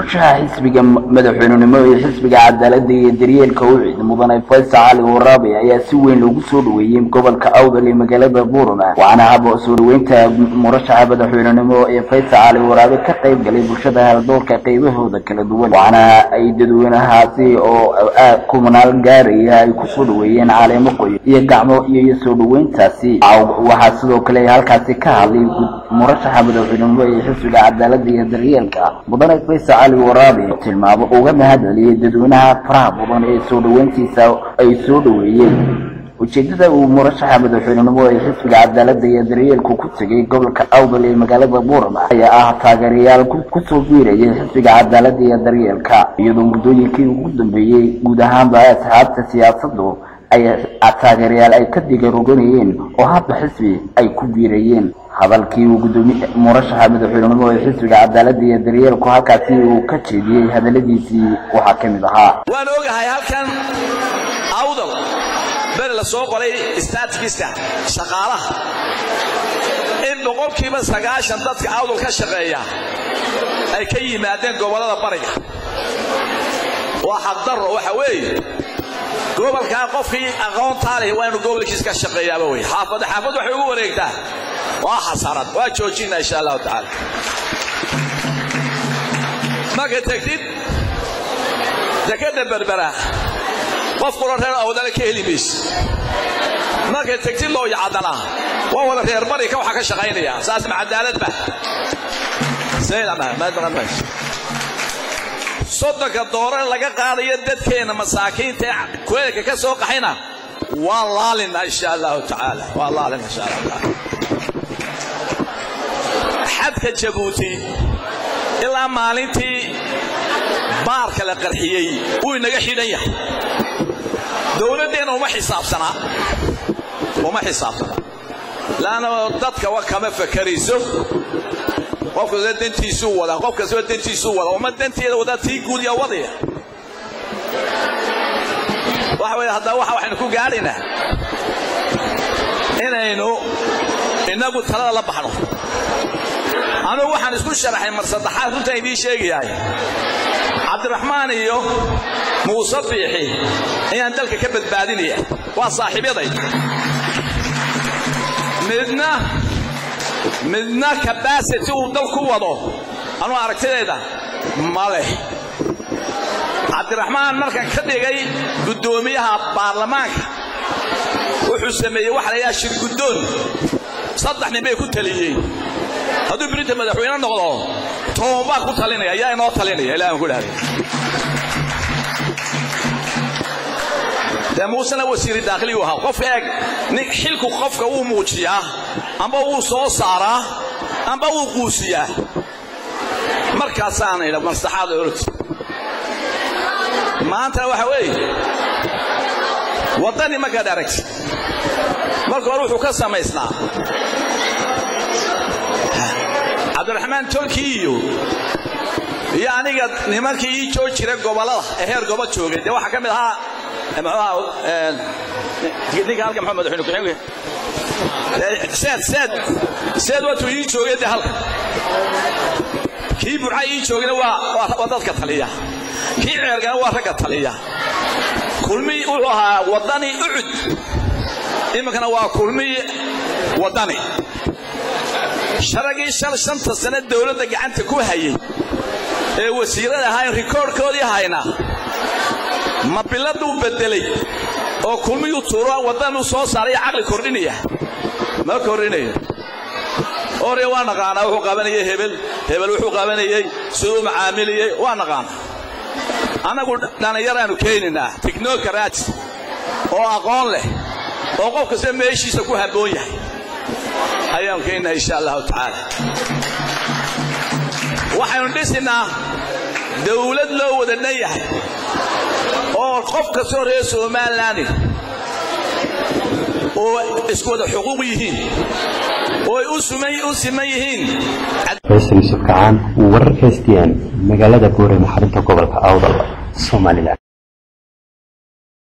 murshaha xisbiga madaxweynenimo ee xisbiga cadaalada iyo daryeelka ucid mudane faysal cali waraabe ayaa si weyn loogu soo dhaweeyey gobolka awdal ee magaalada buurama waxaana haba soo dhaweynta murashaxa madaxweynenimo ee faysal cali waraabe ka qayb galay bulshada haldoorka qaybahooda kala duwan waxaana ay dadweynahaasi oo kumanaal gaaraya ay kusoo dhaweeyeen caleemo qoyo iyo gacmo iyo soo dhaweyntaasi waxaa sidoo kale halkaasi ka hadlay murashaxa madaxweynenimo ee xisbiga cadaalada iyo daryeelka mudane faysal cali waraabe tilmaamo uga mahad celiyey dadweynaha faraha badan ee soo dhaweyntiisa ay soo dhaweeyeen ujeedada uu murashaxa madaxweynenimo ee xisbiga cadaalada iyo daryeelku ku tegay gobolka awdal ee magaalada buurama ayaa ah taageerayaal kusoo biirayay xisbiga cadaalada iyo daryeelka iyadoo muddooyinkii ugu dambeeyey guud ahaanba asxaabta siyaasadu ay taageerayaal ay ka digaroganayeen oo hadda xisbi ay ku biirayeen hadalkii uu gudoomiye murashaxa madaxweynenimo ee xisbiga cadaalada iyo daryeelku halkaasi uu ka jeediyey hadaladiisii waxaa ka mid ahaa waan ogahay halkan awdal beri la soo qoray staatkiska shaqaalaha in boqolkiiba sagaashan dadka awdal ka shaqeeya ay ka yimaadeen gobollada bariga waa xaqdarro waxa weeye gobolkaa qofkii aqoontaa leh waa inu gobolkiis ka shaqeeyaaba wey xaafad xaafad waxay ugu wareegtaa waa xasarad waa joojina insha allahu tacaala marka tegtid dekada berbera qof kula reer awdale ka heli mayse markay tegtid loo yacadana waa wada reer barika waxaa ka shaqaynaya saas ma cadaaladba soddonka doore laga qaadayo dadkeenna masaakiinta ee kuleelka ka soo qaxayna waan laalina insha allahu tacaala waan laalina insha allahu tacaala xadka jabuuti ilaa maalintii baarka la qarxiyey wuu inaga xidhan yahay dowladdeenna uma xisaabsanaa uma xisaabsanaa laanna dadka wa kama fakarayso qof kasta dantiisuu wadaa qof kastaba dantiisuu wadaa uma danteeda wadaa tii guud yaa wadaya waxa weye haddaba waxa waxaynu ku gaadhaynaa inaynu innagu talada la baxno anugu waxaan isku sharaxay mar saddexaad runtaan idiin sheegayahay cabdiraxmaan iyo muuse biixi ayaan dalka ka badbaadinaya waa saaxiibyaday midna midna kabasity uu dal ku wado anuu aragtidayda ma leh cabdiraxmaan markan ka dhigay guddoomiyaha baarlamaanka wuxuu sameeyey waxa la yidhaha shirguddoon saddex nin bay ku taliyeen hadduu birinta madaxweyne noqdo toban baa ku talinaya ayaa inoo talinaya ilahi aan ku dhahday dee muusena wasiiri daakhiliyu ahaa qof eeg nin xilku qofka wuu muujiyaa amba wuu soo saaraa amba wuu quusiyaa markaasaana idha maslaxaada orod maantana waxa weeye waddani markaad aragti marka hore wuxuu ka samaysnaa cabdiraxmaan tolkii iyo iyo aniga nimankii ii joog jiray gobollada ee heer gobo joogay dee waxaa ka mid ahaa ninka halka maxaa madaxweyne ku-xigeenka seed seed seed waatuu ii joogay dee halka kii burca ii joogayna waa waa dadka taliya kii ceergana waa ragga taliya kulmi wuxuu ahaa waddani ucud iminkana waa kulmi waddani sharagii shal shanta sane dowladda gacanta ku hayay ee wasiirada ahaa in rikoorhkoodii hayna ma biladuu beddelay oo kulmiyuu tuuro waddanuu soo saaraya caqli kordhinaya ma kordhinayo ore waa naqaanaa wuxuu qabanayay hebel hebel wuxuu qabanayey siduu macaamiliyey waa naqaana annagu dhallinyaraannu keenaynaa tignokaraati oo aqoon leh oo qof kasta meeshiisa ku habboon yahay ayaanu keenaynaa insha allahu tacaala waxaynu dhisinnaa dawlad loo wada dhan yahay oo qof kastoo reer somalilan oo isku wada xuquuq yihiin oo ay u siman yihiin faysal yuusuf kacaan wararka s t n magaalada buure maxarinta gobolka awdal somalilan